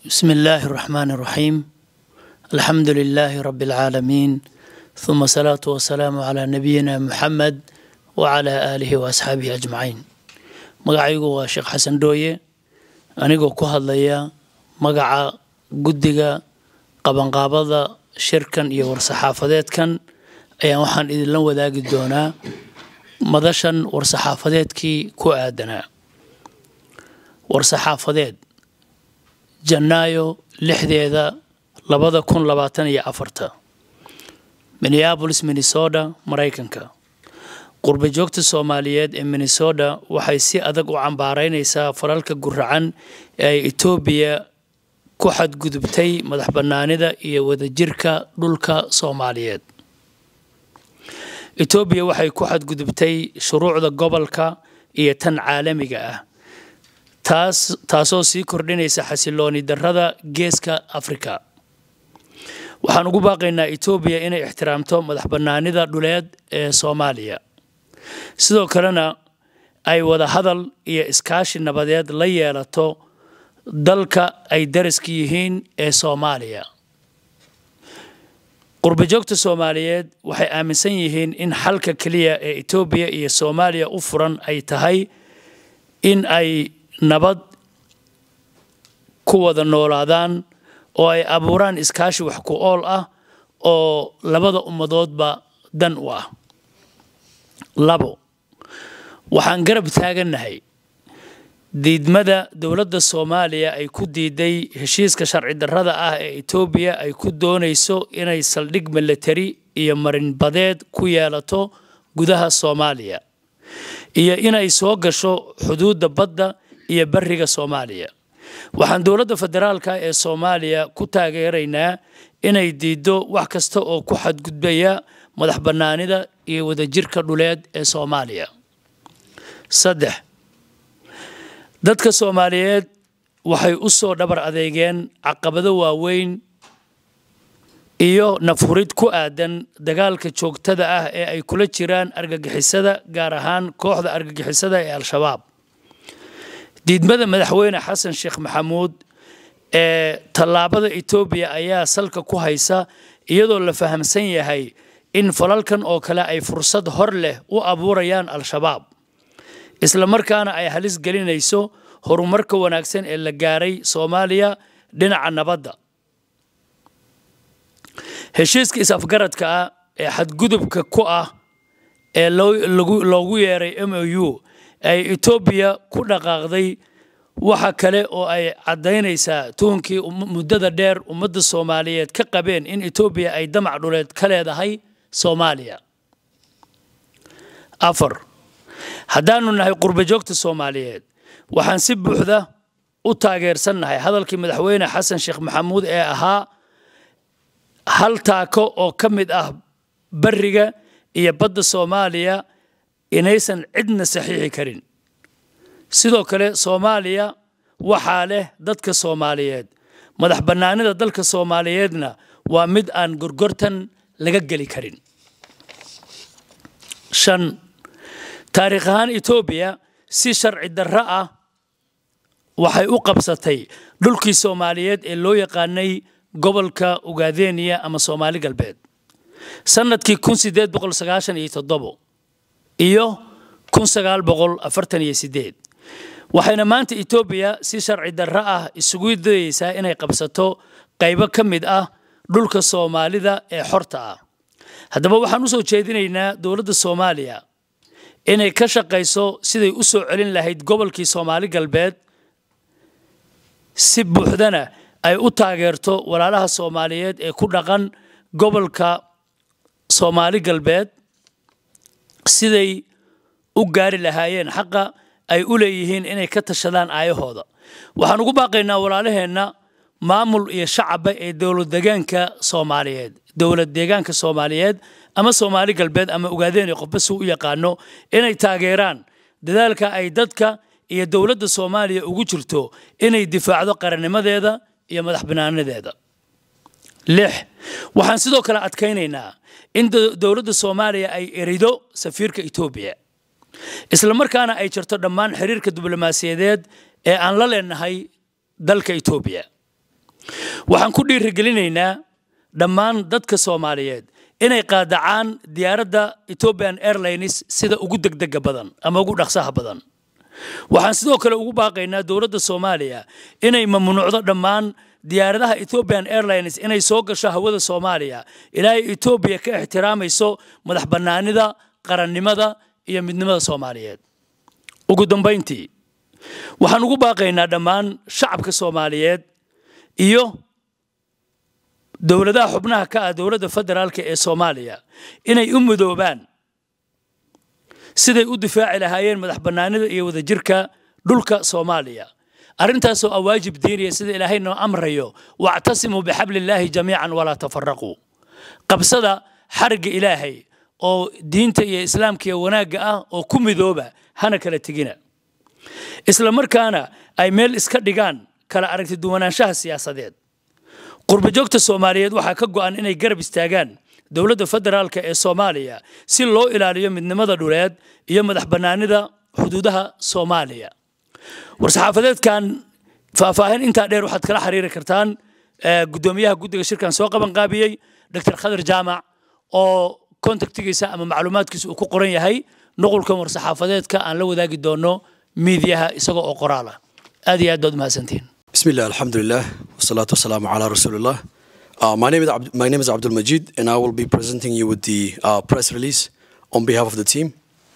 بسم الله الرحمن الرحيم الحمد لله رب العالمين ثم الصلاة والسلام على نبينا محمد وعلى آله وأصحابه أجمعين magacaygu waa sheekh xasan dhooye anigoo ku hadlaya magaca guddiga qabanqaabada shirkan iyo war-saxaafadeedkan ayaan waxaan idinla wadaagi doonaa madashan war-saxaafadeedkii ku aadanaa war-saxaafadeed janaayo lixdeeda labada kun labaatan iyo afarta minneabolis minnesota maraykanka qurba joogta soomaaliyeed ee minnesota waxay si adag u cambaaraynaysaa falalka guracan ee ay etoobiya ku xadgudubtay madax bannaanida iyo wadajirka dhulka soomaaliyeed etoobiya waxay ku xadgudubtay shuruucda gobolka iyo tan caalamiga ah taas taasoo sii kordhinaysa xasilooni darrada geeska afrika waxaan ugu baaqaynaa etoobiya inay ixtiraamto madax bannaanida dhuleed ee soomaaliya sidoo kalena ay wada hadal iyo iskaashi nabadeed la yeelato dalka ay daraska yihiin ee soomaaliya qurbajoogta soomaaliyeed waxay aaminsan yihiin in xalka keliya ee etoobiya iyo soomaaliya u furan ay tahay in ay nabad ku wada noolaadaan oo ay abuuraan iskaashi wax ku ool ah oo labada ummadoodba dan u ah labo waxaan garab taagannahay diidmada dowladda soomaaliya ay ku diiday heshiiska sharci darrada ah ee etoobiya ay ku doonayso inay saldhig milatari iyo marinbadeed ku yeelato gudaha soomaaliya iyo inay soo gasho xuduudda badda iyo bariga soomaaliya waxaan dowladda federaalka ee soomaaliya ku taageeraynaa inay diiddo wax kasta oo ku xadgudbaya madax bannaanida iyo wadajirka dhuleed ee soomaaliya saddex dadka soomaaliyeed waxay u soo dhabar adeegeen caqabado waaweyn iyo nafhurid ku aadan dagaalka joogtada ah ee ay kula jiraan argagixisada gaar ahaan kooxda argagixisada ee al-shabaab diidmada madaxweyne xasan sheekh maxamuud ee tallaabada etoobiya ayaa salka ku haysa iyadoo la fahamsan yahay in falalkan oo kale ay fursad hor leh u abuurayaan al-shabaab isla markaana ay halis gelinayso horumarka wanaagsan ee la gaaray soomaaliya dhinaca nabadda heshiiska is-afgaradka ah ee xadgudubka ku ah ee loogu yeeray m o u ay etoobiya ku dhaqaaqday waxa kale oo ay caddaynaysaa tuhunkii muddada dheer ummadda soomaaliyeed ka qabeen in etoobiya ay damac dhuleed ka leedahay soomaaliya afar haddaanu nahay qurbajoogta soomaaliyeed waxaan si buuxda u taageersannahay hadalkii madaxweyne xasan sheekh maxamuud ee ahaa hal taako oo ka mid ah bariga iyo badda soomaaliya inaysan cidna saxiixi karin sidoo kale soomaaliya waxaa leh dadka soomaaliyeed madax bannaanida dalka soomaaliyeedna waa mid aan gorgortan laga geli karin shan taariikh ahaan etoobiya si sharci darro ah waxay u qabsatay dhulkii soomaaliyeed ee loo yaqaanay gobolka ugaadeniya ama soomaali galbeed sannadkii kun sideed boqol sagaashan iyo toddobo iyo kun sagaal boqol afartan iyo sideed waxayna maanta etoobiya si sharci darro ah isugu dayeysaa inay qabsato qaybo ka mid ah dhulka soomaalida ee xorta ah haddaba waxaan u soo jeedinaynaa dowladda soomaaliya inay ka shaqayso siday u soo celin lahayd gobolkii soomaali galbeed si buuxdana ay u taageerto walaalaha soomaaliyeed ee ku dhaqan gobolka soomaali galbeed siday u gaari lahaayeen xaqa ay u leeyihiin inay ka tashadaan aayahooda waxaan ugu baaqaynaa walaalaheenna maamul iyo shacabba ee dowlad deegaanka soomaaliyeed dowlad deegaanka soomaaliyeed ama soomaali galbeed ama ogaadeen qofba si u yaqaano inay taageeraan dadaalka ay dadka iyo dowladda soomaaliya ugu jirto inay difaacdo qarannimadeeda iyo madax banaanadeeda lix waxaan sidoo kale adkaynaynaa in dowladda soomaaliya ay erido safiirka etoobiya isla markaana ay jirto dhammaan xiriirka diblomaasiyadeed ee aan la leenahay dalka etoobiya waxaan ku dhiirigelinaynaa dhammaan dadka soomaaliyeed inay qaadacaan diyaaradda ethiopian airlines sida ugu degdega badan ama ugu dhaqsaha badan waxaan sidoo kale ugu baaqaynaa dowladda soomaaliya inay mamnuucdo dhammaan diyaaradaha ethiopian airlines inay soo gasho hawada soomaaliya ilaa ay etoobiya ka ixtiraamayso madax bannaanida qarannimada iyo midnimada soomaaliyeed ugu dambayntii waxaan ugu baaqaynaa dhammaan shacabka soomaaliyeed iyo dowladaha xubnaha ka ah dowladda federaalka ee soomaaliya inay u midoobaan siday u difaaci lahaayeen madax bannaanida iyo wadajirka dhulka soomaaliya arrintaasoo ah waajib diiniya sida ilaahay noo amrayo wactasimuu bixablillaahi jamiican walaa tafaraquu qabsada xarigga ilaahay oo diinta iyo islaamka iyo wanaagga ah oo ku midooba hana kala tegina isla markaana ay meel iska dhigaan kala aragti duwanaanshaha siyaasadeed qurbajoogta soomaaliyeed waxaa ka go'an inay garab istaagaan dowladda federaalka ee soomaaliya si loo ilaaliyo midnimada dhuleed iyo madax bannaanida xuduudaha soomaaliya war-saxaafadeedkan faahfaahin intaa dheer waxaad kala xiriiri kartaan guddoomiyaha guddiga shirkan soo qaban qaabiyey dr khadar jaamac oo kontaktigiisa ama macluumaadkiisa uu ku qoran yahay nuqulkan war-saxaafadeedka aan la wadaagi doono miidiyaha isagoo oo qoraal ah aad iyo aad baad umahadsantihiin بسم الله الحمد لله والصلاة والسلام على رسول الله uh, my name is Abd- my name is Abdul Majid and I will be presenting you with the uh, press release on behalf of the team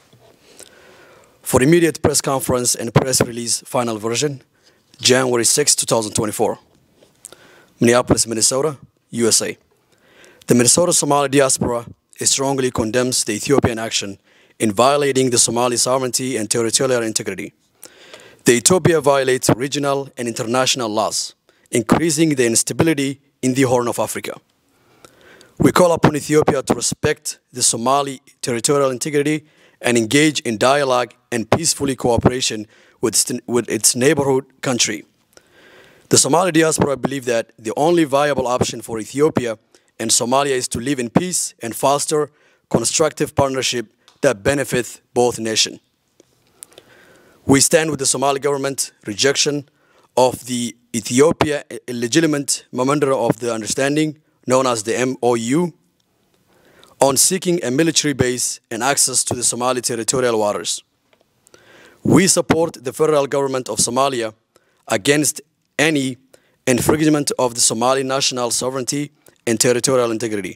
for immediate press conference and press release final version January 6, 2024 Minneapolis, Minnesota, USA The Minnesota Somali diaspora strongly condemns the Ethiopian action in violating the Somali sovereignty and territorial integrity the Ethiopia violates regional and international laws, increasing the instability in the Horn of Africa. We call upon Ethiopia to respect the Somali territorial integrity and engage in dialogue and peacefully cooperation with, st- with its neighborhood country. The Somali diaspora believe that the only viable option for Ethiopia and Somalia is to live in peace and foster constructive partnership that benefit both nations. We stand with the Somali government rejection of the Ethiopia illegitimate memorandum of the understanding known as the MOU on seeking a military base and access to the Somali territorial waters. We support the federal government of Somalia against any infringement of the Somali national sovereignty and territorial integrity.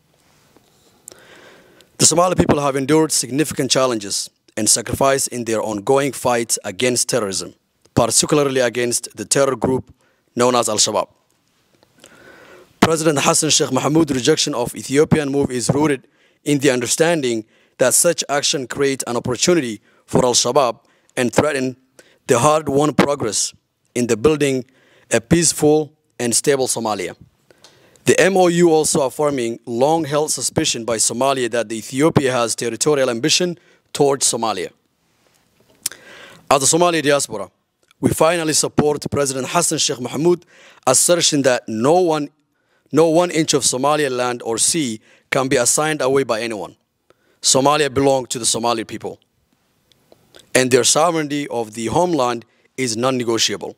The Somali people have endured significant challenges and sacrifice in their ongoing fight against terrorism, particularly against the terror group known as Al Shabaab. President Hassan Sheikh Mohamud's rejection of Ethiopian move is rooted in the understanding that such action creates an opportunity for Al Shabaab and threaten the hard-won progress in the building a peaceful and stable Somalia. The MOU also affirming long-held suspicion by Somalia that the Ethiopia has territorial ambition towards Somalia. As the Somali diaspora, we finally support President Hassan Sheikh Mohamud assertion that no one, no one inch of Somalia land or sea can be assigned away by anyone. Somalia belongs to the Somali people, and their sovereignty of the homeland is non-negotiable.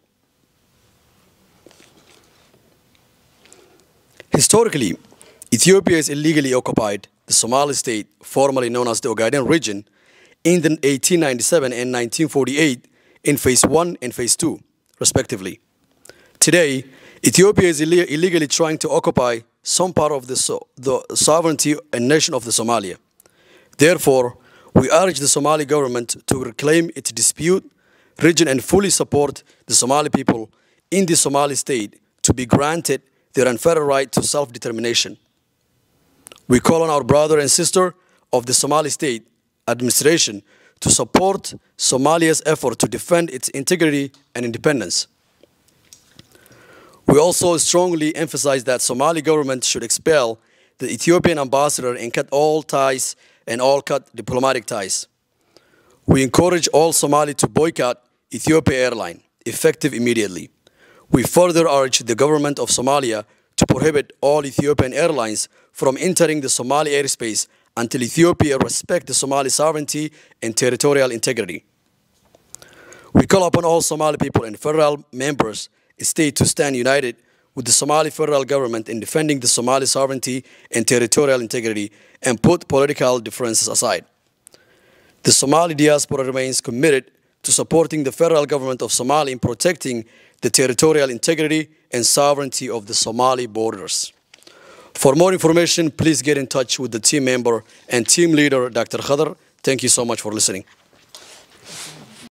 Historically, Ethiopia is illegally occupied the Somali state, formerly known as the Ogaden region, in the 1897 and 1948 in phase 1 and phase 2, respectively. Today, Ethiopia is ille- illegally trying to occupy some part of the, so- the sovereignty and nation of the Somalia. Therefore, we urge the Somali government to reclaim its dispute region and fully support the Somali people in the Somali state to be granted their unfettered right to self-determination. We call on our brother and sister of the Somali state administration to support Somalia's effort to defend its integrity and independence. We also strongly emphasize that Somali government should expel the Ethiopian ambassador and cut all ties and all cut diplomatic ties. We encourage all Somali to boycott Ethiopia Airline, effective immediately. We further urge the government of Somalia to prohibit all Ethiopian airlines from entering the Somali airspace until Ethiopia respects the Somali sovereignty and territorial integrity. We call upon all Somali people and federal members state to stand united with the Somali federal government in defending the Somali sovereignty and territorial integrity and put political differences aside. The Somali diaspora remains committed to supporting the federal government of Somalia in protecting the territorial integrity and sovereignty of the Somali borders. For more information, please get in touch with the team member and team leader, Dr. Khadr. Thank you so much for listening.